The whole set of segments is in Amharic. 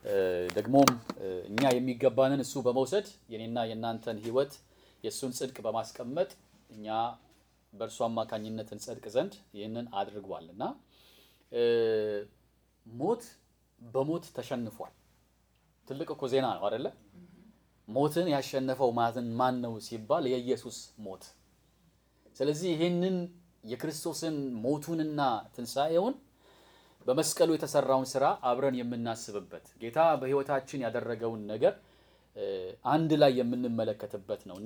ደግሞም እኛ የሚገባንን እሱ በመውሰድ የኔና የእናንተን ሕይወት የእሱን ጽድቅ በማስቀመጥ እኛ በእርሱ አማካኝነት እንጸድቅ ዘንድ ይህንን አድርጓል እና ሞት በሞት ተሸንፏል። ትልቅ እኮ ዜና ነው አደለ? ሞትን ያሸነፈው ማትን ማን ነው ሲባል የኢየሱስ ሞት። ስለዚህ ይህንን የክርስቶስን ሞቱንና ትንሣኤውን በመስቀሉ የተሰራውን ስራ አብረን የምናስብበት ጌታ በሕይወታችን ያደረገውን ነገር አንድ ላይ የምንመለከትበት ነው እና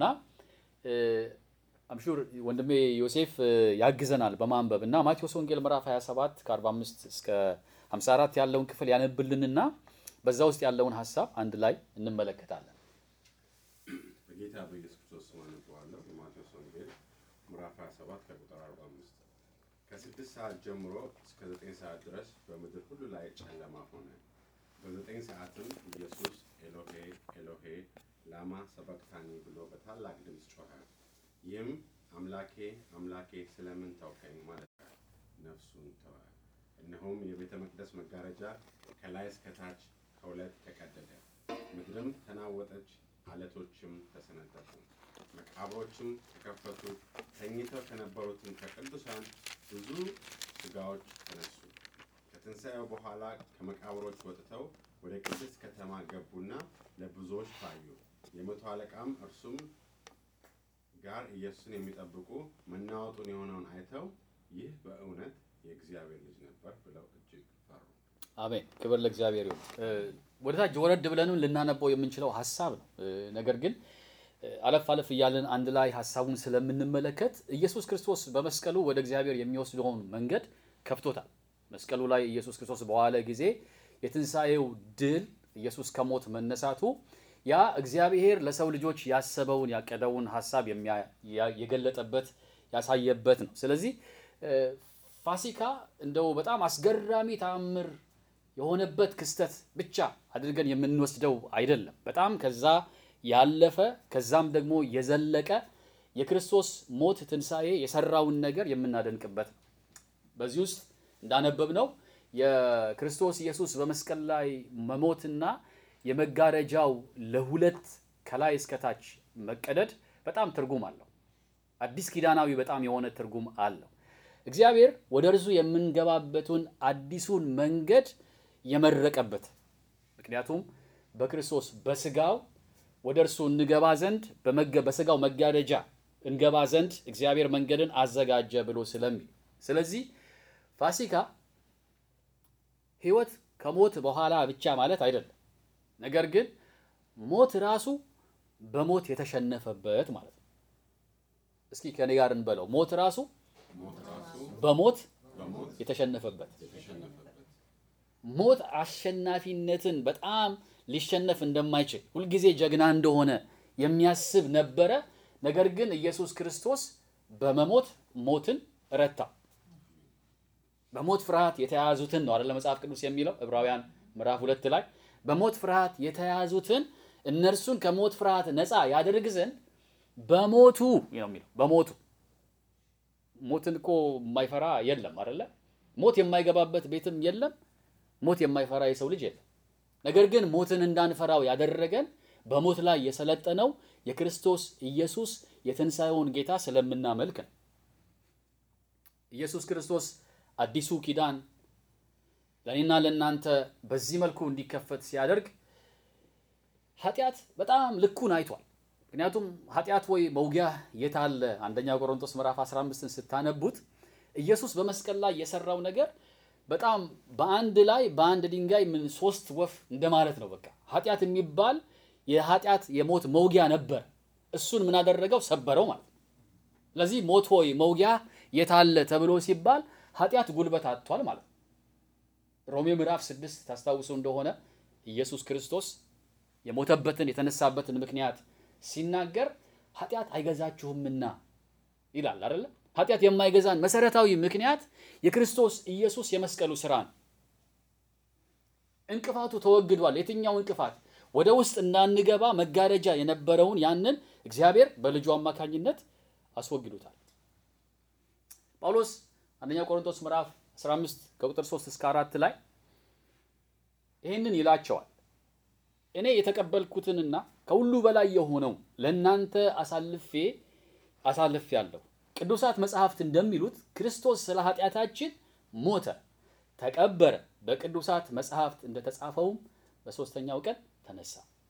አምሹር ወንድሜ ዮሴፍ ያግዘናል በማንበብ እና ማቴዎስ ወንጌል ምዕራፍ 27 ከ45 እስከ 54 ያለውን ክፍል ያነብልንና በዛ ውስጥ ያለውን ሀሳብ አንድ ላይ እንመለከታለን። በጌታ በኢየሱስ ክርስቶስ ስም አነበዋለሁ። የማቴዎስ ወንጌል ምዕራፍ 27 ከቁጥር 45 ከስድስት ሰዓት ጀምሮ እስከ ዘጠኝ ሰዓት ድረስ በምድር ሁሉ ላይ ጨለማ ሆነ። በዘጠኝ ሰዓትም ኢየሱስ ኤሎሄ ኤሎሄ ላማ ሰበቅታኒ ብሎ በታላቅ ድምፅ ጮኸ። ይህም አምላኬ አምላኬ ስለምን ተውከኝ ማለት ነው። ነፍሱን ተወ። እነሆም የቤተ መቅደስ መጋረጃ ከላይ እስከ ታች ከሁለት ተቀደደ። ምድርም ተናወጠች፣ አለቶችም ተሰነጠቁ፣ መቃብሮችም ተከፈቱ። ተኝተው ከነበሩትም ከቅዱሳን ብዙ ሥጋዎች ተነሱ። ከትንሣኤው በኋላ ከመቃብሮች ወጥተው ወደ ቅድስት ከተማ ገቡና ለብዙዎች ታዩ። የመቶ አለቃም እርሱም ጋር ኢየሱስን የሚጠብቁ መናወጡን የሆነውን አይተው ይህ በእውነት የእግዚአብሔር ልጅ ነበር ብለው እጅግ ፈሩ። አሜን። ክብር ለእግዚአብሔር ይሁን። ወደ ታች ወረድ ብለንም ልናነበው የምንችለው ሀሳብ ነው። ነገር ግን አለፍ አለፍ እያለን አንድ ላይ ሀሳቡን ስለምንመለከት ኢየሱስ ክርስቶስ በመስቀሉ ወደ እግዚአብሔር የሚወስደውን መንገድ ከፍቶታል። መስቀሉ ላይ ኢየሱስ ክርስቶስ በዋለ ጊዜ የትንሣኤው ድል ኢየሱስ ከሞት መነሳቱ ያ እግዚአብሔር ለሰው ልጆች ያሰበውን ያቀደውን ሀሳብ የገለጠበት ያሳየበት ነው። ስለዚህ ፋሲካ እንደው በጣም አስገራሚ ተአምር የሆነበት ክስተት ብቻ አድርገን የምንወስደው አይደለም። በጣም ከዛ ያለፈ ከዛም ደግሞ የዘለቀ የክርስቶስ ሞት ትንሣኤ የሰራውን ነገር የምናደንቅበት ነው። በዚህ ውስጥ እንዳነበብነው የክርስቶስ ኢየሱስ በመስቀል ላይ መሞትና የመጋረጃው ለሁለት ከላይ እስከታች መቀደድ በጣም ትርጉም አለው። አዲስ ኪዳናዊ በጣም የሆነ ትርጉም አለው። እግዚአብሔር ወደ እርሱ የምንገባበትን አዲሱን መንገድ የመረቀበት ምክንያቱም በክርስቶስ በስጋው ወደ እርሱ እንገባ ዘንድ በስጋው መጋረጃ እንገባ ዘንድ እግዚአብሔር መንገድን አዘጋጀ ብሎ ስለሚል ስለዚህ ፋሲካ ሕይወት ከሞት በኋላ ብቻ ማለት አይደለም። ነገር ግን ሞት ራሱ በሞት የተሸነፈበት ማለት ነው። እስኪ ከኔ ጋር እንበለው። ሞት ራሱ ሞት ራሱ በሞት በሞት የተሸነፈበት የተሸነፈበት ሞት አሸናፊነትን በጣም ሊሸነፍ እንደማይችል ሁልጊዜ ጀግና እንደሆነ የሚያስብ ነበረ። ነገር ግን ኢየሱስ ክርስቶስ በመሞት ሞትን ረታ። በሞት ፍርሃት የተያዙትን ነው አይደለ መጽሐፍ ቅዱስ የሚለው ዕብራውያን ምዕራፍ ሁለት ላይ በሞት ፍርሃት የተያዙትን እነርሱን ከሞት ፍርሃት ነፃ ያደርግ ዘንድ በሞቱ ነው የሚለው። በሞቱ ሞትን እኮ የማይፈራ የለም አይደለ? ሞት የማይገባበት ቤትም የለም። ሞት የማይፈራ የሰው ልጅ የለም። ነገር ግን ሞትን እንዳንፈራው ያደረገን በሞት ላይ የሰለጠነው የክርስቶስ ኢየሱስ የትንሣኤውን ጌታ ስለምናመልክ ነው። ኢየሱስ ክርስቶስ አዲሱ ኪዳን ለእኔና ለእናንተ በዚህ መልኩ እንዲከፈት ሲያደርግ ኃጢአት በጣም ልኩን አይቷል። ምክንያቱም ኃጢአት ወይ መውጊያ የት አለ? አንደኛ ቆሮንቶስ ምዕራፍ 15ን ስታነቡት ኢየሱስ በመስቀል ላይ የሰራው ነገር በጣም በአንድ ላይ በአንድ ድንጋይ ምን ሶስት ወፍ እንደማለት ነው። በቃ ኃጢአት የሚባል የኃጢአት የሞት መውጊያ ነበር። እሱን ምን አደረገው? ሰበረው ማለት ነው። ስለዚህ ሞት ሆይ መውጊያ የት አለ ተብሎ ሲባል ኃጢአት ጉልበት አጥቷል ማለት ነው። ሮሜ ምዕራፍ ስድስት ታስታውሱ እንደሆነ ኢየሱስ ክርስቶስ የሞተበትን የተነሳበትን ምክንያት ሲናገር ኃጢአት አይገዛችሁምና ይላል አይደለ? ኃጢአት የማይገዛን መሰረታዊ ምክንያት የክርስቶስ ኢየሱስ የመስቀሉ ስራ ነው። እንቅፋቱ ተወግዷል። የትኛው እንቅፋት? ወደ ውስጥ እንዳንገባ መጋረጃ የነበረውን ያንን እግዚአብሔር በልጁ አማካኝነት አስወግዶታል። ጳውሎስ አንደኛ ቆሮንቶስ ምዕራፍ 15 ከቁጥር 3 እስከ 4 ላይ ይህንን ይላቸዋል። እኔ የተቀበልኩትንና ከሁሉ በላይ የሆነው ለእናንተ አሳልፌ አሳልፌ ያለሁ። ቅዱሳት መጽሐፍት እንደሚሉት ክርስቶስ ስለ ኃጢአታችን ሞተ፣ ተቀበረ፣ በቅዱሳት መጽሐፍት እንደተጻፈውም በሦስተኛው ቀን ተነሳ።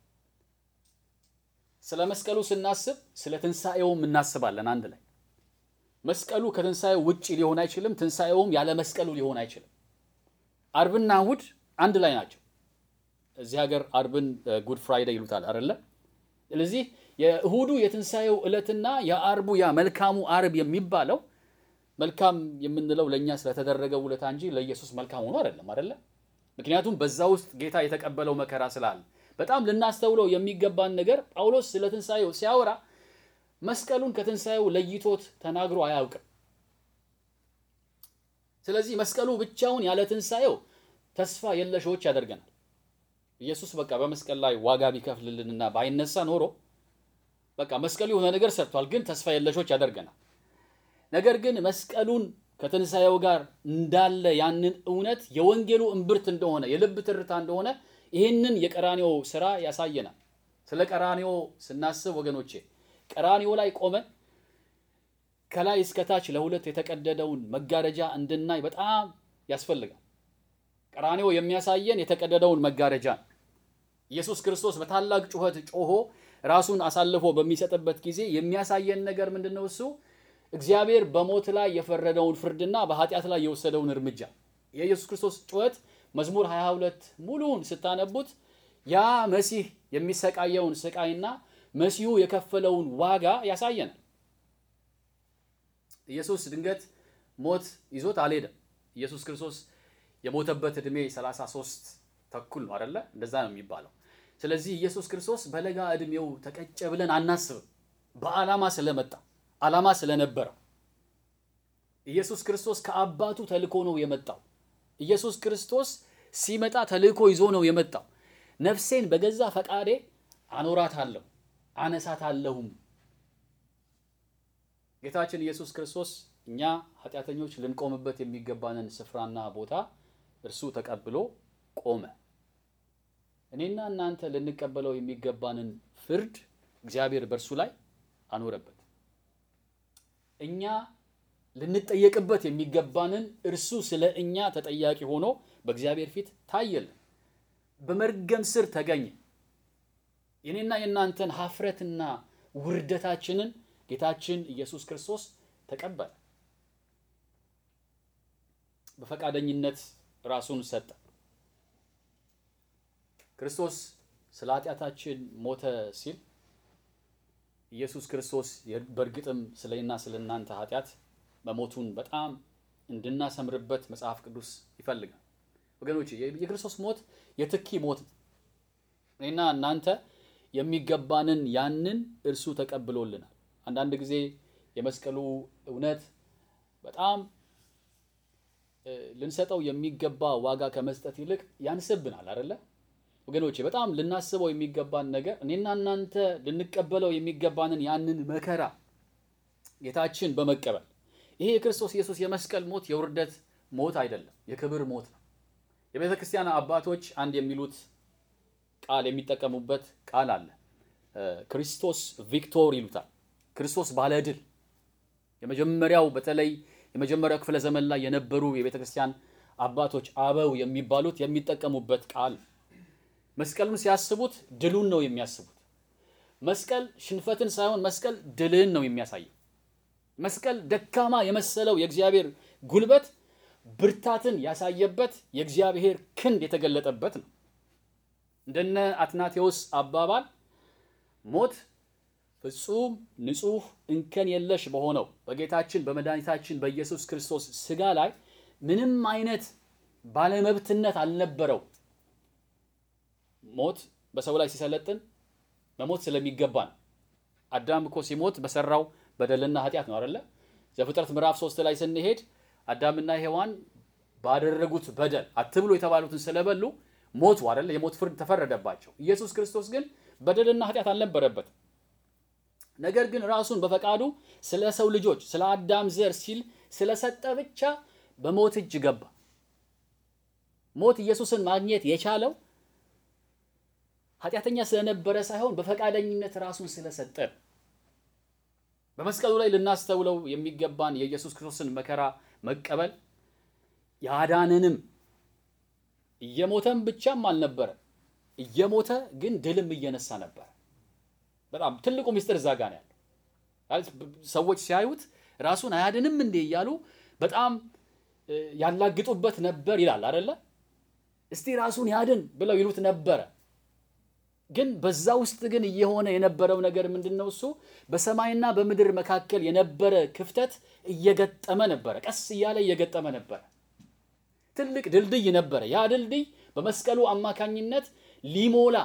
ስለ መስቀሉ ስናስብ ስለ ትንሣኤውም እናስባለን አንድ ላይ። መስቀሉ ከትንሣኤው ውጭ ሊሆን አይችልም። ትንሣኤውም ያለ መስቀሉ ሊሆን አይችልም። አርብና እሁድ አንድ ላይ ናቸው። እዚህ ሀገር አርብን ጉድ ፍራይዴይ ይሉታል አይደለ? ስለዚህ የእሁዱ የትንሣኤው ዕለትና የአርቡ ያ መልካሙ አርብ የሚባለው መልካም የምንለው ለእኛ ስለተደረገው ውለታ እንጂ ለኢየሱስ መልካም ሆኖ አይደለም አይደለ? ምክንያቱም በዛ ውስጥ ጌታ የተቀበለው መከራ ስላለ በጣም ልናስተውለው የሚገባን ነገር ጳውሎስ ስለ ትንሣኤው ሲያወራ መስቀሉን ከትንሣኤው ለይቶት ተናግሮ አያውቅም። ስለዚህ መስቀሉ ብቻውን ያለ ትንሣኤው ተስፋ የለሾች ያደርገናል። ኢየሱስ በቃ በመስቀል ላይ ዋጋ ቢከፍልልንና ባይነሳ ኖሮ በቃ መስቀሉ የሆነ ነገር ሰርቷል፣ ግን ተስፋ የለሾች ያደርገናል። ነገር ግን መስቀሉን ከትንሣኤው ጋር እንዳለ ያንን እውነት የወንጌሉ እምብርት እንደሆነ የልብ ትርታ እንደሆነ ይህንን የቀራኔው ስራ ያሳየናል። ስለ ቀራኔው ስናስብ ወገኖቼ ቀራኔው ላይ ቆመን ከላይ እስከታች ለሁለት የተቀደደውን መጋረጃ እንድናይ በጣም ያስፈልጋል። ቀራኔው የሚያሳየን የተቀደደውን መጋረጃ ነው። ኢየሱስ ክርስቶስ በታላቅ ጩኸት ጮሆ ራሱን አሳልፎ በሚሰጥበት ጊዜ የሚያሳየን ነገር ምንድን ነው? እሱ እግዚአብሔር በሞት ላይ የፈረደውን ፍርድና በኃጢአት ላይ የወሰደውን እርምጃ የኢየሱስ ክርስቶስ ጩኸት መዝሙር 22 ሙሉውን ስታነቡት ያ መሲህ የሚሰቃየውን ስቃይና መሲሁ የከፈለውን ዋጋ ያሳየናል። ኢየሱስ ድንገት ሞት ይዞት አልሄደም። ኢየሱስ ክርስቶስ የሞተበት ዕድሜ 33 ተኩል ነው አይደለ? እንደዛ ነው የሚባለው። ስለዚህ ኢየሱስ ክርስቶስ በለጋ ዕድሜው ተቀጨ ብለን አናስብም። በዓላማ ስለመጣ ዓላማ ስለነበረው ኢየሱስ ክርስቶስ ከአባቱ ተልኮ ነው የመጣው። ኢየሱስ ክርስቶስ ሲመጣ ተልእኮ ይዞ ነው የመጣው። ነፍሴን በገዛ ፈቃዴ አኖራታለሁ አነሳታለሁም። ጌታችን ኢየሱስ ክርስቶስ እኛ ኃጢአተኞች ልንቆምበት የሚገባንን ስፍራና ቦታ እርሱ ተቀብሎ ቆመ። እኔና እናንተ ልንቀበለው የሚገባንን ፍርድ እግዚአብሔር በእርሱ ላይ አኖረበት። እኛ ልንጠየቅበት የሚገባንን እርሱ ስለ እኛ ተጠያቂ ሆኖ በእግዚአብሔር ፊት ታየልን። በመርገም ስር ተገኘ። የኔና የእናንተን ሀፍረትና ውርደታችንን ጌታችን ኢየሱስ ክርስቶስ ተቀበለ። በፈቃደኝነት ራሱን ሰጠ። ክርስቶስ ስለ ኃጢአታችን ሞተ ሲል ኢየሱስ ክርስቶስ በእርግጥም ስለና ስለ እናንተ ኃጢአት መሞቱን በጣም እንድናሰምርበት መጽሐፍ ቅዱስ ይፈልጋል። ወገኖች የክርስቶስ ሞት የትኪ ሞት ነው። እኔና እናንተ የሚገባንን ያንን እርሱ ተቀብሎልናል። አንዳንድ ጊዜ የመስቀሉ እውነት በጣም ልንሰጠው የሚገባ ዋጋ ከመስጠት ይልቅ ያንስብናል አይደለ? ወገኖቼ በጣም ልናስበው የሚገባን ነገር እኔና እናንተ ልንቀበለው የሚገባንን ያንን መከራ ጌታችን በመቀበል ይሄ የክርስቶስ ኢየሱስ የመስቀል ሞት የውርደት ሞት አይደለም፣ የክብር ሞት ነው። የቤተ ክርስቲያን አባቶች አንድ የሚሉት ቃል የሚጠቀሙበት ቃል አለ። ክርስቶስ ቪክቶር ይሉታል። ክርስቶስ ባለድል። የመጀመሪያው በተለይ የመጀመሪያው ክፍለ ዘመን ላይ የነበሩ የቤተ ክርስቲያን አባቶች አበው የሚባሉት የሚጠቀሙበት ቃል መስቀሉን ሲያስቡት ድሉን ነው የሚያስቡት። መስቀል ሽንፈትን ሳይሆን መስቀል ድልን ነው የሚያሳየው። መስቀል ደካማ የመሰለው የእግዚአብሔር ጉልበት ብርታትን ያሳየበት የእግዚአብሔር ክንድ የተገለጠበት ነው። እንደነ አትናቴዎስ አባባል ሞት ፍጹም ንጹሕ እንከን የለሽ በሆነው በጌታችን በመድኃኒታችን በኢየሱስ ክርስቶስ ሥጋ ላይ ምንም አይነት ባለመብትነት አልነበረው። ሞት በሰው ላይ ሲሰለጥን መሞት ስለሚገባ ነው። አዳም እኮ ሲሞት በሰራው በደልና ኃጢአት ነው አይደለ? ዘፍጥረት ምዕራፍ ሶስት ላይ ስንሄድ አዳምና ሔዋን ባደረጉት በደል አትብሉ የተባሉትን ስለበሉ ሞቱ አይደለ? የሞት ፍርድ ተፈረደባቸው። ኢየሱስ ክርስቶስ ግን በደልና ኃጢአት አልነበረበትም። ነገር ግን ራሱን በፈቃዱ ስለ ሰው ልጆች ስለ አዳም ዘር ሲል ስለሰጠ ብቻ በሞት እጅ ገባ። ሞት ኢየሱስን ማግኘት የቻለው ኃጢአተኛ ስለነበረ ሳይሆን በፈቃደኝነት ራሱን ስለሰጠ ነው። በመስቀሉ ላይ ልናስተውለው የሚገባን የኢየሱስ ክርስቶስን መከራ መቀበል ያዳነንም እየሞተም ብቻም አልነበረ፣ እየሞተ ግን ድልም እየነሳ ነበር። በጣም ትልቁ ምስጢር እዛ ጋ ነው ያለው። ማለት ሰዎች ሲያዩት ራሱን አያድንም እንዴ እያሉ በጣም ያላግጡበት ነበር ይላል አደለ? እስቲ ራሱን ያድን ብለው ይሉት ነበረ። ግን በዛ ውስጥ ግን እየሆነ የነበረው ነገር ምንድን ነው? እሱ በሰማይና በምድር መካከል የነበረ ክፍተት እየገጠመ ነበረ። ቀስ እያለ እየገጠመ ነበረ። ትልቅ ድልድይ ነበረ። ያ ድልድይ በመስቀሉ አማካኝነት ሊሞላ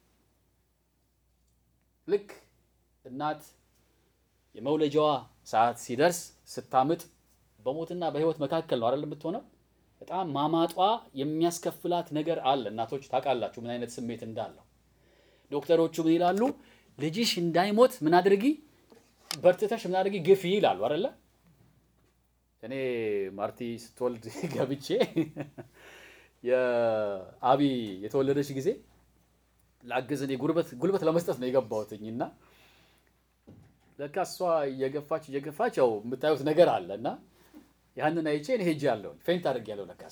ልክ እናት የመውለጃዋ ሰዓት ሲደርስ ስታምጥ በሞትና በሕይወት መካከል ነው አይደል የምትሆነው። በጣም ማማጧ የሚያስከፍላት ነገር አለ። እናቶች ታውቃላችሁ ምን አይነት ስሜት እንዳለው። ዶክተሮቹ ምን ይላሉ? ልጅሽ እንዳይሞት ምን አድርጊ፣ በርትተሽ ምን አድርጊ፣ ግፊ ይላሉ አይደለ። እኔ ማርቲ ስትወልድ ገብቼ የአቢ የተወለደች ጊዜ ላግዝ እኔ ጉልበት ጉልበት ለመስጠት ነው የገባሁትኝ እና ለካ እሷ እየገፋች እየገፋች ያው የምታዩት ነገር አለ እና ያንን አይቼ እኔ ሄጄ ያለሁ ፌንት አድርግ ያለው ለካስ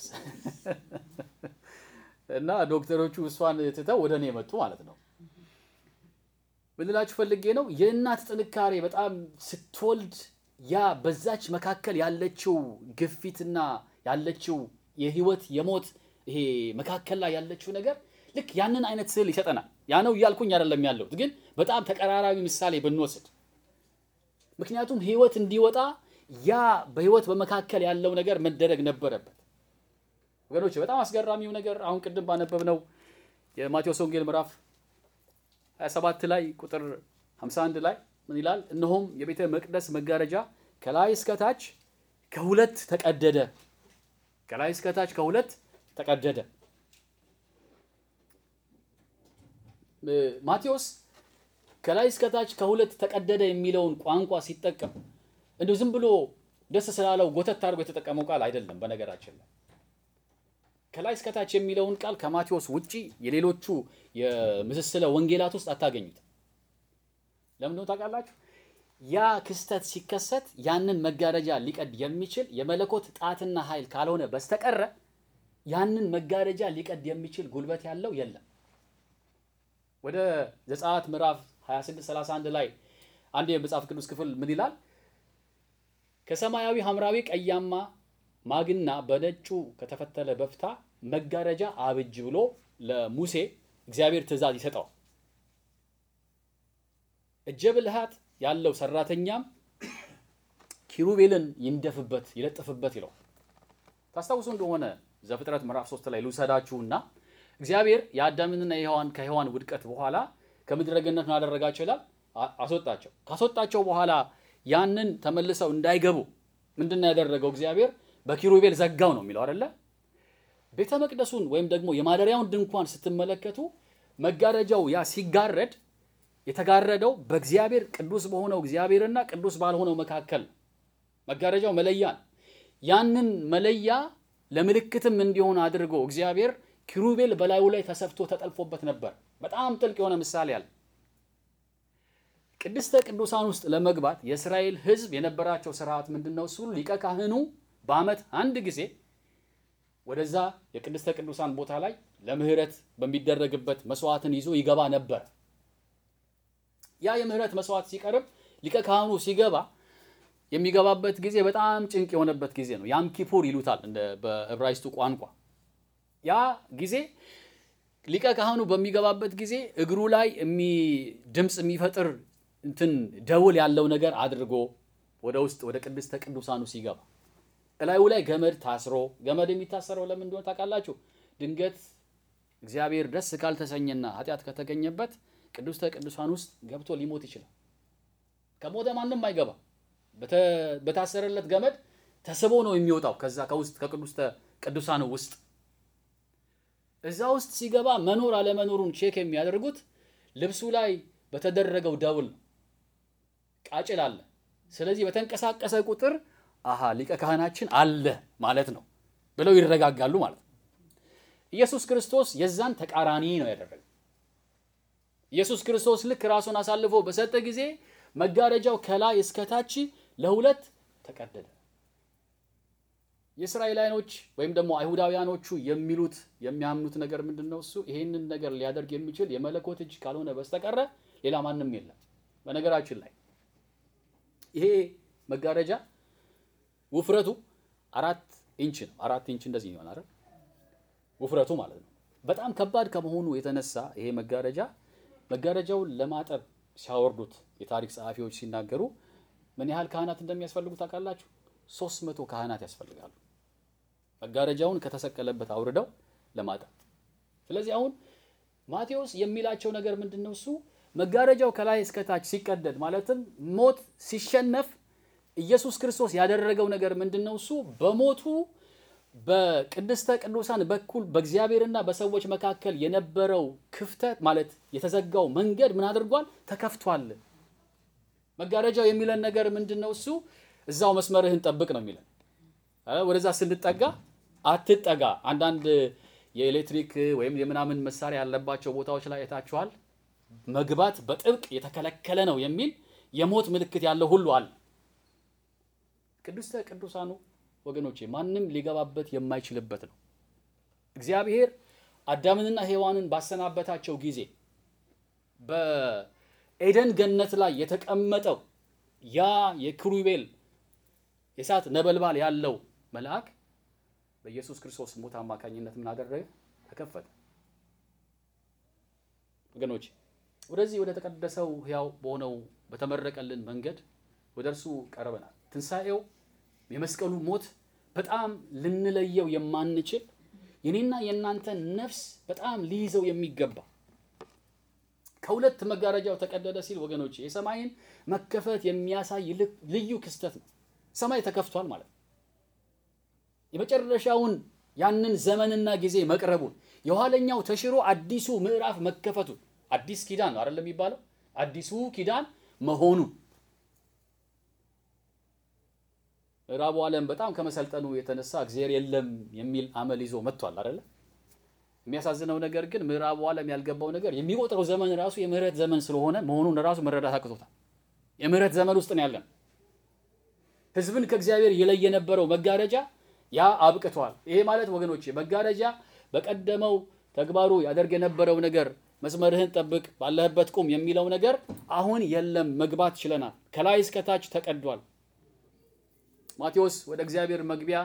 እና ዶክተሮቹ እሷን ትተው ወደ እኔ የመጡ ማለት ነው። ምን ልላችሁ ፈልጌ ነው የእናት ጥንካሬ በጣም ስትወልድ ያ በዛች መካከል ያለችው ግፊትና ያለችው የህይወት የሞት ይሄ መካከል ላይ ያለችው ነገር ልክ ያንን አይነት ስዕል ይሰጠናል። ያ ነው እያልኩኝ አይደለም ያለሁት፣ ግን በጣም ተቀራራቢ ምሳሌ ብንወስድ ምክንያቱም ህይወት እንዲወጣ ያ በህይወት በመካከል ያለው ነገር መደረግ ነበረበት። ወገኖች በጣም አስገራሚው ነገር አሁን ቅድም ባነበብነው የማቴዎስ ወንጌል ምዕራፍ 27 ላይ ቁጥር 51 ላይ ምን ይላል? እነሆም የቤተ መቅደስ መጋረጃ ከላይ እስከታች ከሁለት ተቀደደ። ከላይ እስከታች ከሁለት ተቀደደ። ማቴዎስ ከላይ እስከታች ከሁለት ተቀደደ የሚለውን ቋንቋ ሲጠቀም እንዲሁ ዝም ብሎ ደስ ስላለው ጎተት አድርጎ የተጠቀመው ቃል አይደለም። በነገራችን ላይ ከላይ እስከታች የሚለውን ቃል ከማቴዎስ ውጪ የሌሎቹ የምስስለ ወንጌላት ውስጥ አታገኙት። ለምን ነው ታውቃላችሁ? ያ ክስተት ሲከሰት ያንን መጋረጃ ሊቀድ የሚችል የመለኮት ጣትና ኃይል ካልሆነ በስተቀረ ያንን መጋረጃ ሊቀድ የሚችል ጉልበት ያለው የለም። ወደ ዘጸአት ምዕራፍ 26 31 ላይ አንድ የመጽሐፍ ቅዱስ ክፍል ምን ይላል? ከሰማያዊ ሐምራዊ ቀያማ ማግና በነጩ ከተፈተለ በፍታ መጋረጃ አብጅ ብሎ ለሙሴ እግዚአብሔር ትእዛዝ ይሰጠዋል። እጀ ብልሃት ያለው ሰራተኛም ኪሩቤልን ይንደፍበት ይለጥፍበት ይለው። ታስታውሱ እንደሆነ ዘፍጥረት ምዕራፍ 3 ላይ ልውሰዳችሁና እግዚአብሔር የአዳምንና የሔዋን ከሔዋን ውድቀት በኋላ ከምድረ ገነት ምን አደረጋቸው ይላል? አስወጣቸው። ካስወጣቸው በኋላ ያንን ተመልሰው እንዳይገቡ ምንድን ነው ያደረገው? እግዚአብሔር በኪሩቤል ዘጋው ነው የሚለው አይደለ? ቤተ መቅደሱን ወይም ደግሞ የማደሪያውን ድንኳን ስትመለከቱ መጋረጃው ያ ሲጋረድ የተጋረደው በእግዚአብሔር ቅዱስ በሆነው እግዚአብሔርና ቅዱስ ባልሆነው መካከል መጋረጃው መለያ ነው። ያንን መለያ ለምልክትም እንዲሆን አድርጎ እግዚአብሔር ኪሩቤል በላዩ ላይ ተሰፍቶ ተጠልፎበት ነበር። በጣም ጥልቅ የሆነ ምሳሌ አለ። ቅድስተ ቅዱሳን ውስጥ ለመግባት የእስራኤል ሕዝብ የነበራቸው ስርዓት ምንድን ነው? እሱ ሊቀ ካህኑ በዓመት አንድ ጊዜ ወደዛ የቅድስተ ቅዱሳን ቦታ ላይ ለምህረት በሚደረግበት መስዋዕትን ይዞ ይገባ ነበር። ያ የምህረት መስዋዕት ሲቀርብ ሊቀ ካህኑ ሲገባ የሚገባበት ጊዜ በጣም ጭንቅ የሆነበት ጊዜ ነው። ያም ኪፑር ይሉታል በዕብራይስጡ ቋንቋ። ያ ጊዜ ሊቀ ካህኑ በሚገባበት ጊዜ እግሩ ላይ ድምፅ የሚፈጥር እንትን ደውል ያለው ነገር አድርጎ ወደ ውስጥ ወደ ቅድስተ ቅዱሳኑ ሲገባ እላዩ ላይ ገመድ ታስሮ፣ ገመድ የሚታሰረው ለምን እንደሆነ ታውቃላችሁ? ድንገት እግዚአብሔር ደስ ካልተሰኘና ኃጢአት ከተገኘበት ቅድስተ ቅዱሳን ውስጥ ገብቶ ሊሞት ይችላል። ከሞተ ማንም አይገባ። በታሰረለት ገመድ ተስቦ ነው የሚወጣው ከዛ ከውስጥ ከቅድስተ ቅዱሳኑ ውስጥ እዛ ውስጥ ሲገባ መኖር አለመኖሩን ቼክ የሚያደርጉት ልብሱ ላይ በተደረገው ደውል ነው። ቃጭል አለ። ስለዚህ በተንቀሳቀሰ ቁጥር አሃ ሊቀ ካህናችን አለ ማለት ነው ብለው ይረጋጋሉ ማለት ነው። ኢየሱስ ክርስቶስ የዛን ተቃራኒ ነው ያደረገው። ኢየሱስ ክርስቶስ ልክ ራሱን አሳልፎ በሰጠ ጊዜ መጋረጃው ከላይ እስከታች ለሁለት ተቀደደ። የእስራኤላውያኖች ወይም ደግሞ አይሁዳውያኖቹ የሚሉት የሚያምኑት ነገር ምንድን ነው? እሱ ይሄንን ነገር ሊያደርግ የሚችል የመለኮት እጅ ካልሆነ በስተቀረ ሌላ ማንም የለም። በነገራችን ላይ ይሄ መጋረጃ ውፍረቱ አራት ኢንች ነው። አራት ኢንች እንደዚህ ይሆናል አይደል? ውፍረቱ ማለት ነው። በጣም ከባድ ከመሆኑ የተነሳ ይሄ መጋረጃ መጋረጃውን ለማጠብ ሲያወርዱት የታሪክ ጸሐፊዎች ሲናገሩ ምን ያህል ካህናት እንደሚያስፈልጉ ታውቃላችሁ? ሶስት መቶ ካህናት ያስፈልጋሉ መጋረጃውን ከተሰቀለበት አውርደው ለማጠብ። ስለዚህ አሁን ማቴዎስ የሚላቸው ነገር ምንድን ነው? እሱ መጋረጃው ከላይ እስከታች ሲቀደድ ማለትም ሞት ሲሸነፍ ኢየሱስ ክርስቶስ ያደረገው ነገር ምንድን ነው? እሱ በሞቱ በቅድስተ ቅዱሳን በኩል በእግዚአብሔርና በሰዎች መካከል የነበረው ክፍተት ማለት የተዘጋው መንገድ ምን አድርጓል? ተከፍቷል። መጋረጃው የሚለን ነገር ምንድን ነው? እሱ እዛው መስመርህን ጠብቅ ነው የሚለን። ወደዛ ስንጠጋ አትጠጋ። አንዳንድ የኤሌክትሪክ ወይም የምናምን መሳሪያ ያለባቸው ቦታዎች ላይ አይታችኋል። መግባት በጥብቅ የተከለከለ ነው የሚል የሞት ምልክት ያለው ሁሉ አለ። ቅድስተ ቅዱሳኑ ወገኖቼ ማንም ሊገባበት የማይችልበት ነው። እግዚአብሔር አዳምንና ሔዋንን ባሰናበታቸው ጊዜ በኤደን ገነት ላይ የተቀመጠው ያ የኪሩቤል የእሳት ነበልባል ያለው መልአክ በኢየሱስ ክርስቶስ ሞት አማካኝነት ምን አደረገ? ተከፈተ። ወገኖች ወደዚህ ወደ ተቀደሰው ሕያው በሆነው በተመረቀልን መንገድ ወደ እርሱ ቀርበናል። ትንሣኤው የመስቀሉ ሞት በጣም ልንለየው የማንችል የኔና የእናንተ ነፍስ በጣም ሊይዘው የሚገባ ከሁለት መጋረጃው ተቀደደ ሲል ወገኖች የሰማይን መከፈት የሚያሳይ ልዩ ክስተት ነው። ሰማይ ተከፍቷል ማለት ነው። የመጨረሻውን ያንን ዘመንና ጊዜ መቅረቡን የኋለኛው ተሽሮ አዲሱ ምዕራፍ መከፈቱን አዲስ ኪዳን ነው አይደለም የሚባለው አዲሱ ኪዳን መሆኑ ምዕራቡ ዓለም በጣም ከመሰልጠኑ የተነሳ እግዚአብሔር የለም የሚል አመል ይዞ መጥቷል አይደለ? የሚያሳዝነው ነገር ግን ምዕራቡ ዓለም ያልገባው ነገር የሚቆጥረው ዘመን ራሱ የምህረት ዘመን ስለሆነ መሆኑን ራሱ መረዳት አቅቶታል። የምህረት ዘመን ውስጥ ነው ያለን። ሕዝብን ከእግዚአብሔር የለየ የነበረው መጋረጃ ያ አብቅቷል። ይሄ ማለት ወገኖቼ መጋረጃ በቀደመው ተግባሩ ያደርግ የነበረው ነገር መስመርህን ጠብቅ፣ ባለህበት ቁም የሚለው ነገር አሁን የለም። መግባት ችለናል። ከላይ እስከታች ተቀዷል። ማቴዎስ ወደ እግዚአብሔር መግቢያ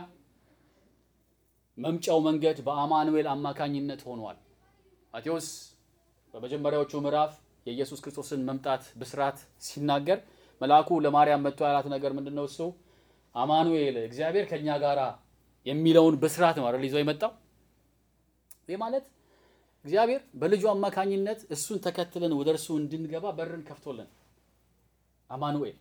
መምጫው መንገድ በአማኑኤል አማካኝነት ሆኗል። ማቴዎስ በመጀመሪያዎቹ ምዕራፍ የኢየሱስ ክርስቶስን መምጣት ብስራት ሲናገር መልአኩ ለማርያም መጥቶ ያላት ነገር ምንድን ነው? እሱ አማኑኤል እግዚአብሔር ከእኛ ጋራ የሚለውን ብስራት ነው አይደል ይዞ የመጣው። ይህ ማለት እግዚአብሔር በልጁ አማካኝነት እሱን ተከትለን ወደ እርሱ እንድንገባ በርን ከፍቶልን አማኑኤል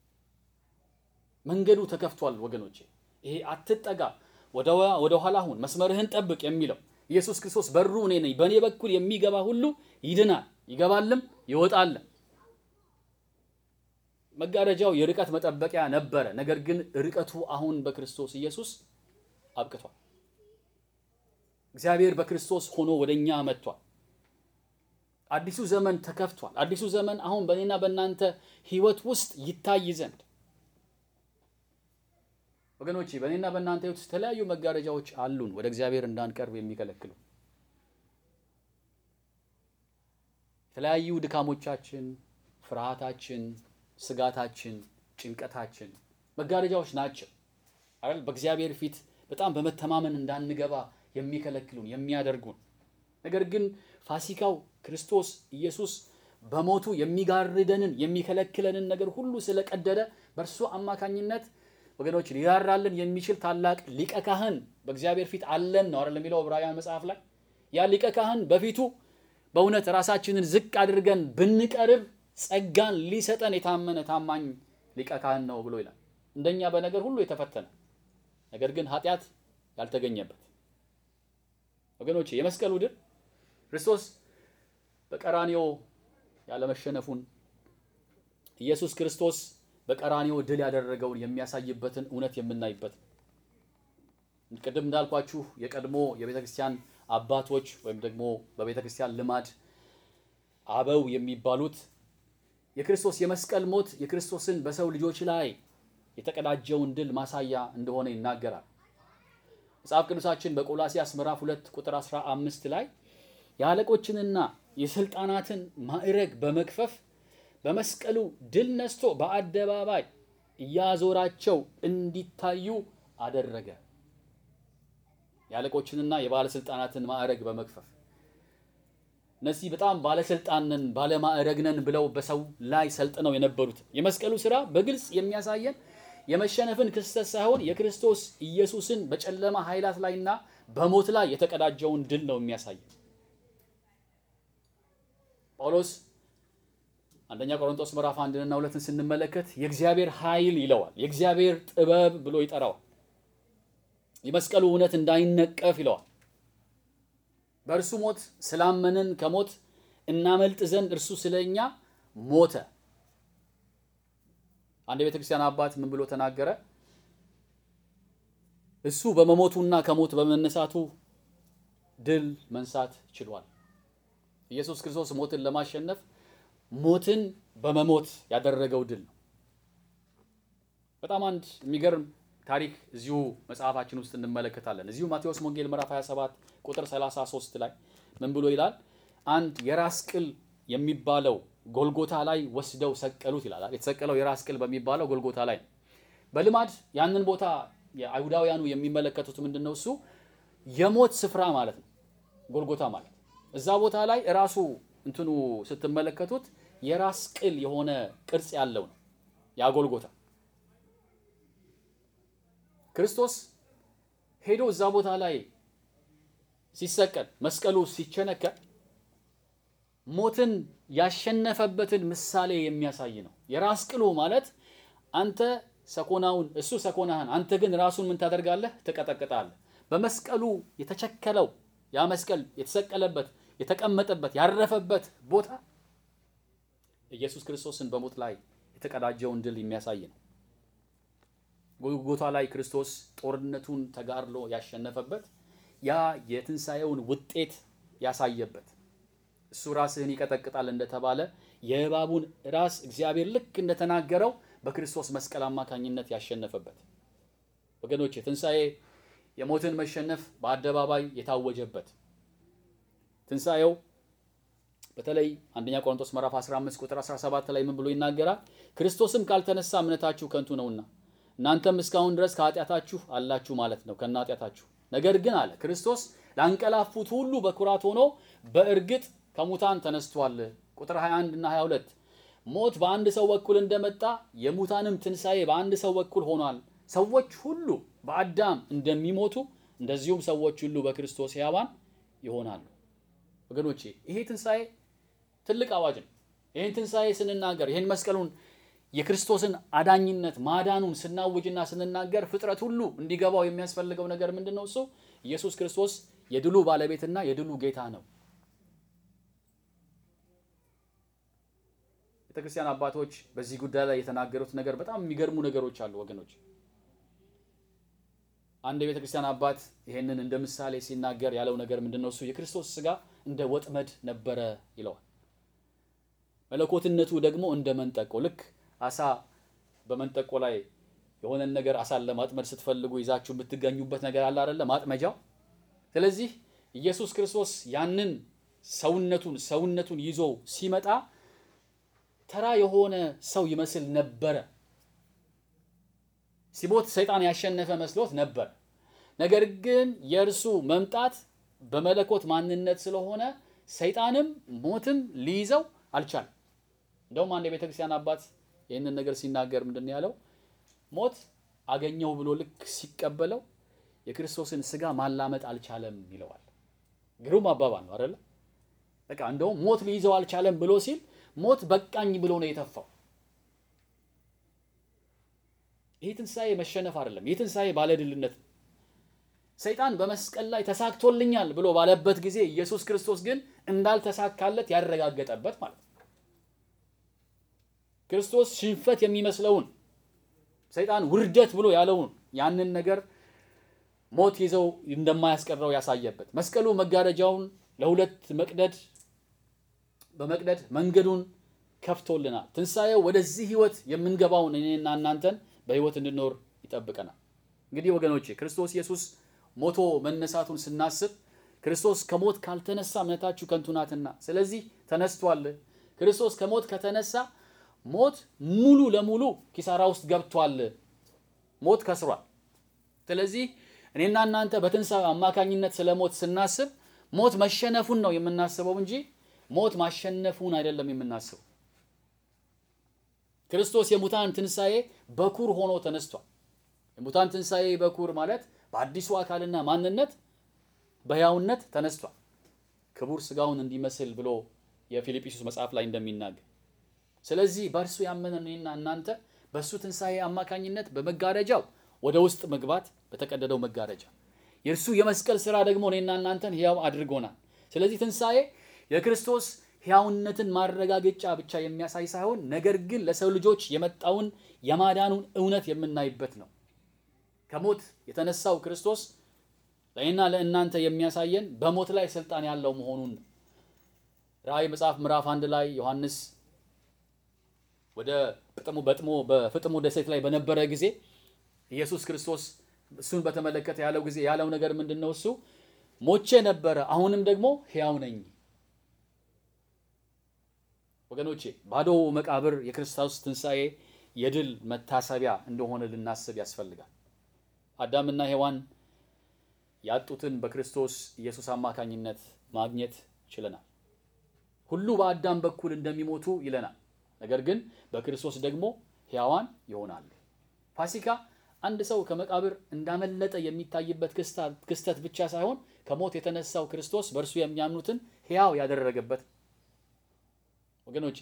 መንገዱ ተከፍቷል ወገኖቼ። ይሄ አትጠጋ፣ ወደ ኋላ ሁን፣ መስመርህን ጠብቅ የሚለው ኢየሱስ ክርስቶስ በሩ እኔ ነኝ፣ በእኔ በኩል የሚገባ ሁሉ ይድናል፣ ይገባልም ይወጣልም። መጋረጃው የርቀት መጠበቂያ ነበረ። ነገር ግን ርቀቱ አሁን በክርስቶስ ኢየሱስ አብቅቷል። እግዚአብሔር በክርስቶስ ሆኖ ወደኛ መጥቷል። አዲሱ ዘመን ተከፍቷል። አዲሱ ዘመን አሁን በእኔና በእናንተ ሕይወት ውስጥ ይታይ ዘንድ ወገኖቼ በእኔና በእናንተ ሕይወት ውስጥ የተለያዩ መጋረጃዎች አሉን፣ ወደ እግዚአብሔር እንዳንቀርብ የሚከለክሉ የተለያዩ ድካሞቻችን፣ ፍርሃታችን፣ ስጋታችን፣ ጭንቀታችን መጋረጃዎች ናቸው አይደል? በእግዚአብሔር ፊት በጣም በመተማመን እንዳንገባ የሚከለክሉን የሚያደርጉን። ነገር ግን ፋሲካው ክርስቶስ ኢየሱስ በሞቱ የሚጋርደንን የሚከለክለንን ነገር ሁሉ ስለቀደደ በእርሱ አማካኝነት ወገኖች ሊራራልን የሚችል ታላቅ ሊቀ ካህን በእግዚአብሔር ፊት አለን ነው አይደል የሚለው ዕብራውያን መጽሐፍ ላይ። ያ ሊቀ ካህን በፊቱ በእውነት ራሳችንን ዝቅ አድርገን ብንቀርብ ጸጋን ሊሰጠን የታመነ ታማኝ ሊቀ ካህን ነው ብሎ ይላል። እንደኛ በነገር ሁሉ የተፈተነ ነገር ግን ኃጢአት ያልተገኘበት ወገኖቼ የመስቀሉ ድል ክርስቶስ በቀራኒዮ ያለመሸነፉን ኢየሱስ ክርስቶስ በቀራኒዮ ድል ያደረገውን የሚያሳይበትን እውነት የምናይበት ቅድም እንዳልኳችሁ የቀድሞ የቤተ ክርስቲያን አባቶች ወይም ደግሞ በቤተ ክርስቲያን ልማድ አበው የሚባሉት የክርስቶስ የመስቀል ሞት የክርስቶስን በሰው ልጆች ላይ የተቀዳጀውን ድል ማሳያ እንደሆነ ይናገራል። መጽሐፍ ቅዱሳችን በቆላሲያስ ምዕራፍ 2 ቁጥር 15 ላይ የአለቆችንና የስልጣናትን ማዕረግ በመክፈፍ በመስቀሉ ድል ነስቶ በአደባባይ እያዞራቸው እንዲታዩ አደረገ። የአለቆችንና የባለስልጣናትን ማዕረግ በመክፈፍ እነዚህ በጣም ባለስልጣን ነን ባለማዕረግ ነን ብለው በሰው ላይ ሰልጥነው የነበሩት የመስቀሉ ስራ በግልጽ የሚያሳየን የመሸነፍን ክስተት ሳይሆን የክርስቶስ ኢየሱስን በጨለማ ኃይላት ላይና በሞት ላይ የተቀዳጀውን ድል ነው የሚያሳየን። ጳውሎስ አንደኛ ቆሮንቶስ ምዕራፍ አንድንና ሁለትን ስንመለከት የእግዚአብሔር ኃይል ይለዋል። የእግዚአብሔር ጥበብ ብሎ ይጠራዋል። የመስቀሉ እውነት እንዳይነቀፍ ይለዋል። በእርሱ ሞት ስላመንን ከሞት እናመልጥ ዘንድ እርሱ ስለኛ ሞተ። አንድ የቤተ ክርስቲያን አባት ምን ብሎ ተናገረ? እሱ በመሞቱና ከሞት በመነሳቱ ድል መንሳት ችሏል። ኢየሱስ ክርስቶስ ሞትን ለማሸነፍ ሞትን በመሞት ያደረገው ድል ነው። በጣም አንድ የሚገርም ታሪክ እዚሁ መጽሐፋችን ውስጥ እንመለከታለን። እዚሁ ማቴዎስ ወንጌል ምዕራፍ 27 ቁጥር 33 ላይ ምን ብሎ ይላል? አንድ የራስ ቅል የሚባለው ጎልጎታ ላይ ወስደው ሰቀሉት ይላል። የተሰቀለው የራስ ቅል በሚባለው ጎልጎታ ላይ ነው። በልማድ ያንን ቦታ የአይሁዳውያኑ የሚመለከቱት ምንድን ነው? እሱ የሞት ስፍራ ማለት ነው። ጎልጎታ ማለት እዛ ቦታ ላይ እራሱ እንትኑ ስትመለከቱት የራስ ቅል የሆነ ቅርጽ ያለው ነው ያ ጎልጎታ። ክርስቶስ ሄዶ እዛ ቦታ ላይ ሲሰቀል መስቀሉ ሲቸነከር ሞትን ያሸነፈበትን ምሳሌ የሚያሳይ ነው። የራስ ቅሉ ማለት አንተ ሰኮናውን እሱ ሰኮናህን፣ አንተ ግን ራሱን ምን ታደርጋለህ? ትቀጠቅጣለህ። በመስቀሉ የተቸከለው ያ መስቀል የተሰቀለበት የተቀመጠበት ያረፈበት ቦታ ኢየሱስ ክርስቶስን በሞት ላይ የተቀዳጀውን ድል የሚያሳይ ነው። ጎልጎታ ላይ ክርስቶስ ጦርነቱን ተጋድሎ ያሸነፈበት ያ የትንሣኤውን ውጤት ያሳየበት እሱ ራስህን ይቀጠቅጣል እንደተባለ የእባቡን ራስ እግዚአብሔር ልክ እንደተናገረው በክርስቶስ መስቀል አማካኝነት ያሸነፈበት ወገኖች፣ ትንሣኤ የሞትን መሸነፍ በአደባባይ የታወጀበት ትንሣኤው በተለይ አንደኛ ቆሮንቶስ ምዕራፍ 15 ቁጥር 17 ላይ ምን ብሎ ይናገራል? ክርስቶስም ካልተነሳ እምነታችሁ ከንቱ ነውና እናንተም እስካሁን ድረስ ከኃጢአታችሁ አላችሁ ማለት ነው ከነ ኃጢአታችሁ። ነገር ግን አለ ክርስቶስ ላንቀላፉት ሁሉ በኩራት ሆኖ በእርግጥ ከሙታን ተነስቷል። ቁጥር 21 እና 22 ሞት በአንድ ሰው በኩል እንደመጣ የሙታንም ትንሣኤ በአንድ ሰው በኩል ሆኗል። ሰዎች ሁሉ በአዳም እንደሚሞቱ እንደዚሁም ሰዎች ሁሉ በክርስቶስ ሕያዋን ይሆናሉ። ወገኖቼ ይሄ ትንሣኤ ትልቅ አዋጅ ነው። ይህን ትንሣኤ ስንናገር ይህን መስቀሉን የክርስቶስን አዳኝነት ማዳኑን ስናውጅና ስንናገር ፍጥረት ሁሉ እንዲገባው የሚያስፈልገው ነገር ምንድን ነው? እሱ ኢየሱስ ክርስቶስ የድሉ ባለቤትና የድሉ ጌታ ነው። ቤተክርስቲያን አባቶች በዚህ ጉዳይ ላይ የተናገሩት ነገር በጣም የሚገርሙ ነገሮች አሉ ወገኖች። አንድ የቤተክርስቲያን አባት ይሄንን እንደ ምሳሌ ሲናገር ያለው ነገር ምንድን ነው? እሱ የክርስቶስ ስጋ እንደ ወጥመድ ነበረ ይለዋል። መለኮትነቱ ደግሞ እንደ መንጠቆ ልክ አሳ በመንጠቆ ላይ የሆነን ነገር አሳን ለማጥመድ ስትፈልጉ ይዛችሁ የምትገኙበት ነገር አለ አይደለ? ማጥመጃው። ስለዚህ ኢየሱስ ክርስቶስ ያንን ሰውነቱን ሰውነቱን ይዞ ሲመጣ ተራ የሆነ ሰው ይመስል ነበረ። ሲሞት ሰይጣን ያሸነፈ መስሎት ነበር። ነገር ግን የእርሱ መምጣት በመለኮት ማንነት ስለሆነ ሰይጣንም ሞትም ሊይዘው አልቻለም። እንደውም አንድ የቤተ ክርስቲያን አባት ይህንን ነገር ሲናገር ምንድን ነው ያለው? ሞት አገኘው ብሎ ልክ ሲቀበለው የክርስቶስን ስጋ ማላመጥ አልቻለም ይለዋል። ግሩም አባባል ነው አይደለ? በቃ እንደውም ሞት ሊይዘው አልቻለም ብሎ ሲል ሞት በቃኝ ብሎ ነው የተፋው። ይህ ትንሣኤ መሸነፍ አይደለም። ይህ ትንሣኤ ባለድልነት ነው። ሰይጣን በመስቀል ላይ ተሳክቶልኛል ብሎ ባለበት ጊዜ ኢየሱስ ክርስቶስ ግን እንዳልተሳካለት ያረጋገጠበት ማለት ነው። ክርስቶስ ሽንፈት የሚመስለውን ሰይጣን ውርደት ብሎ ያለውን ያንን ነገር ሞት ይዘው እንደማያስቀረው ያሳየበት መስቀሉ መጋረጃውን ለሁለት መቅደድ በመቅደድ መንገዱን ከፍቶልናል። ትንሣኤው ወደዚህ ህይወት የምንገባውን እኔና እናንተን በህይወት እንድኖር ይጠብቀናል። እንግዲህ ወገኖቼ ክርስቶስ ኢየሱስ ሞቶ መነሳቱን ስናስብ ክርስቶስ ከሞት ካልተነሳ እምነታችሁ ከንቱ ናትና፣ ስለዚህ ተነስቷል። ክርስቶስ ከሞት ከተነሳ ሞት ሙሉ ለሙሉ ኪሳራ ውስጥ ገብቷል። ሞት ከስሯል። ስለዚህ እኔና እናንተ በትንሣኤው አማካኝነት ስለ ሞት ስናስብ ሞት መሸነፉን ነው የምናስበው እንጂ ሞት ማሸነፉን አይደለም የምናስበው። ክርስቶስ የሙታን ትንሣኤ በኩር ሆኖ ተነስቷል። የሙታን ትንሣኤ በኩር ማለት በአዲሱ አካልና ማንነት በሕያውነት ተነስቷል። ክቡር ስጋውን እንዲመስል ብሎ የፊልጵስዩስ መጽሐፍ ላይ እንደሚናገር ስለዚህ በእርሱ ያመነ እኔና እናንተ በእሱ ትንሣኤ አማካኝነት በመጋረጃው ወደ ውስጥ መግባት በተቀደደው መጋረጃ የእርሱ የመስቀል ሥራ ደግሞ እኔና እናንተን ሕያው አድርጎናል። ስለዚህ ትንሣኤ የክርስቶስ ሕያውነትን ማረጋገጫ ብቻ የሚያሳይ ሳይሆን ነገር ግን ለሰው ልጆች የመጣውን የማዳኑን እውነት የምናይበት ነው። ከሞት የተነሳው ክርስቶስ ለእኔና ለእናንተ የሚያሳየን በሞት ላይ ስልጣን ያለው መሆኑን ነው። ራእይ መጽሐፍ ምዕራፍ አንድ ላይ ዮሐንስ ወደ ፍጥሞ በጥሞ በፍጥሞ ደሴት ላይ በነበረ ጊዜ ኢየሱስ ክርስቶስ እሱን በተመለከተ ያለው ጊዜ ያለው ነገር ምንድን ነው? እሱ ሞቼ ነበረ፣ አሁንም ደግሞ ሕያው ነኝ። ወገኖቼ ባዶ መቃብር የክርስቶስ ትንሣኤ የድል መታሰቢያ እንደሆነ ልናስብ ያስፈልጋል። አዳምና ሔዋን ያጡትን በክርስቶስ ኢየሱስ አማካኝነት ማግኘት ችለናል። ሁሉ በአዳም በኩል እንደሚሞቱ ይለናል። ነገር ግን በክርስቶስ ደግሞ ሕያዋን ይሆናሉ። ፋሲካ አንድ ሰው ከመቃብር እንዳመለጠ የሚታይበት ክስተት ብቻ ሳይሆን ከሞት የተነሳው ክርስቶስ በእርሱ የሚያምኑትን ሕያው ያደረገበት ወገኖቼ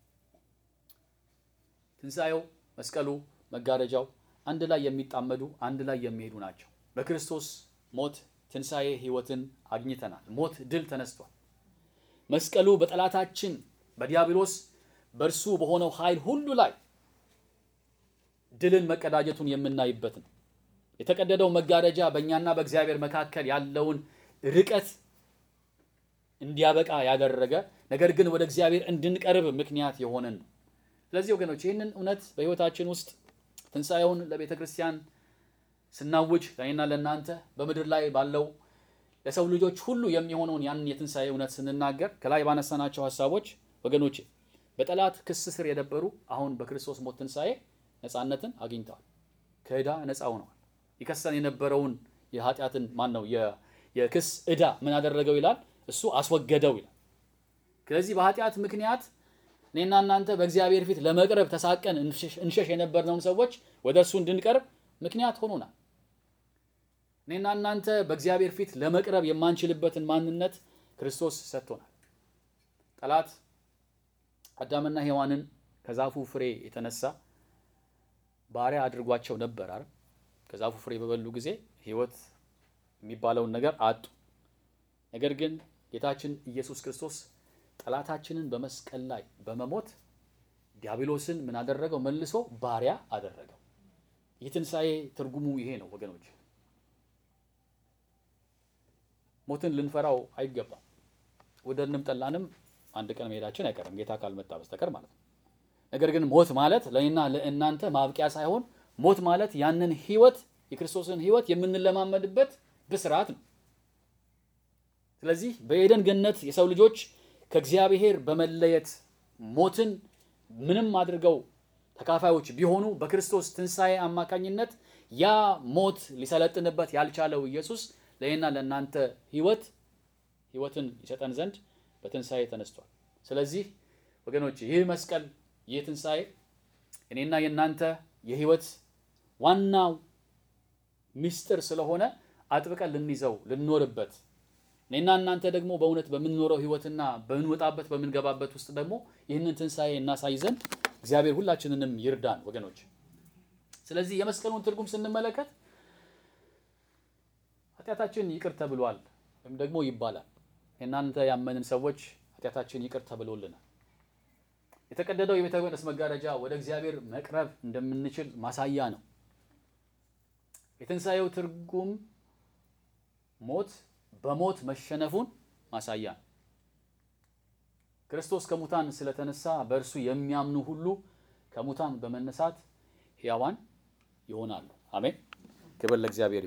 ትንሣኤው፣ መስቀሉ፣ መጋረጃው አንድ ላይ የሚጣመዱ አንድ ላይ የሚሄዱ ናቸው። በክርስቶስ ሞት ትንሣኤ ሕይወትን አግኝተናል። ሞት ድል ተነስቷል። መስቀሉ በጠላታችን በዲያብሎስ በእርሱ በሆነው ኃይል ሁሉ ላይ ድልን መቀዳጀቱን የምናይበት ነው። የተቀደደው መጋረጃ በእኛና በእግዚአብሔር መካከል ያለውን ርቀት እንዲያበቃ ያደረገ ነገር ግን ወደ እግዚአብሔር እንድንቀርብ ምክንያት የሆነን ነው። ስለዚህ ወገኖች ይህንን እውነት በሕይወታችን ውስጥ ትንሣኤውን ለቤተ ክርስቲያን ስናውጅ ለእኔና ለእናንተ በምድር ላይ ባለው ለሰው ልጆች ሁሉ የሚሆነውን ያንን የትንሣኤ እውነት ስንናገር ከላይ ባነሳናቸው ሀሳቦች ወገኖቼ በጠላት ክስ ስር የነበሩ አሁን በክርስቶስ ሞት ትንሣኤ ነፃነትን አግኝተዋል። ከዕዳ ነፃ ሆነዋል። ይከሰን የነበረውን የኃጢአትን ማን ነው የክስ ዕዳ ምን አደረገው ይላል? እሱ አስወገደው ይላል። ስለዚህ በኃጢአት ምክንያት እኔና እናንተ በእግዚአብሔር ፊት ለመቅረብ ተሳቀን እንሸሽ የነበርነውን ሰዎች ወደ እርሱ እንድንቀርብ ምክንያት ሆኖናል። እኔና እናንተ በእግዚአብሔር ፊት ለመቅረብ የማንችልበትን ማንነት ክርስቶስ ሰጥቶናል። ጠላት አዳምና ሔዋንን ከዛፉ ፍሬ የተነሳ ባሪያ አድርጓቸው ነበር አይደል? ከዛፉ ፍሬ በበሉ ጊዜ ሕይወት የሚባለውን ነገር አጡ። ነገር ግን ጌታችን ኢየሱስ ክርስቶስ ጠላታችንን በመስቀል ላይ በመሞት ዲያብሎስን ምን አደረገው? መልሶ ባሪያ አደረገው። ይህ ትንሣኤ ትርጉሙ ይሄ ነው ወገኖች። ሞትን ልንፈራው አይገባም። ወደድንም ጠላንም አንድ ቀን መሄዳችን አይቀርም ጌታ ካልመጣ በስተቀር ማለት ነው። ነገር ግን ሞት ማለት ለእኔና ለእናንተ ማብቂያ ሳይሆን ሞት ማለት ያንን ሕይወት የክርስቶስን ሕይወት የምንለማመድበት ብስራት ነው። ስለዚህ በኤደን ገነት የሰው ልጆች ከእግዚአብሔር በመለየት ሞትን ምንም አድርገው ተካፋዮች ቢሆኑ በክርስቶስ ትንሣኤ አማካኝነት ያ ሞት ሊሰለጥንበት ያልቻለው ኢየሱስ ለእኔና ለእናንተ ሕይወት ሕይወትን ይሰጠን ዘንድ በትንሣኤ ተነስቷል። ስለዚህ ወገኖች ይህ መስቀል ይህ ትንሣኤ እኔና የእናንተ የሕይወት ዋናው ምስጢር ስለሆነ አጥብቀን ልንይዘው ልንኖርበት እኔና እናንተ ደግሞ በእውነት በምንኖረው ሕይወትና በምንወጣበት በምንገባበት ውስጥ ደግሞ ይህንን ትንሣኤ እናሳይ ዘንድ እግዚአብሔር ሁላችንንም ይርዳን ወገኖች። ስለዚህ የመስቀሉን ትርጉም ስንመለከት ኃጢአታችን ይቅር ተብሏል ወይም ደግሞ ይባላል። እናንተ ያመንን ሰዎች ኃጢአታችን ይቅር ተብሎልናል። የተቀደደው የቤተ መቅደስ መጋረጃ ወደ እግዚአብሔር መቅረብ እንደምንችል ማሳያ ነው። የትንሣኤው ትርጉም ሞት በሞት መሸነፉን ማሳያ ነው። ክርስቶስ ከሙታን ስለተነሳ በእርሱ የሚያምኑ ሁሉ ከሙታን በመነሳት ሕያዋን ይሆናሉ። አሜን። ክብር ለእግዚአብሔር ይሁን።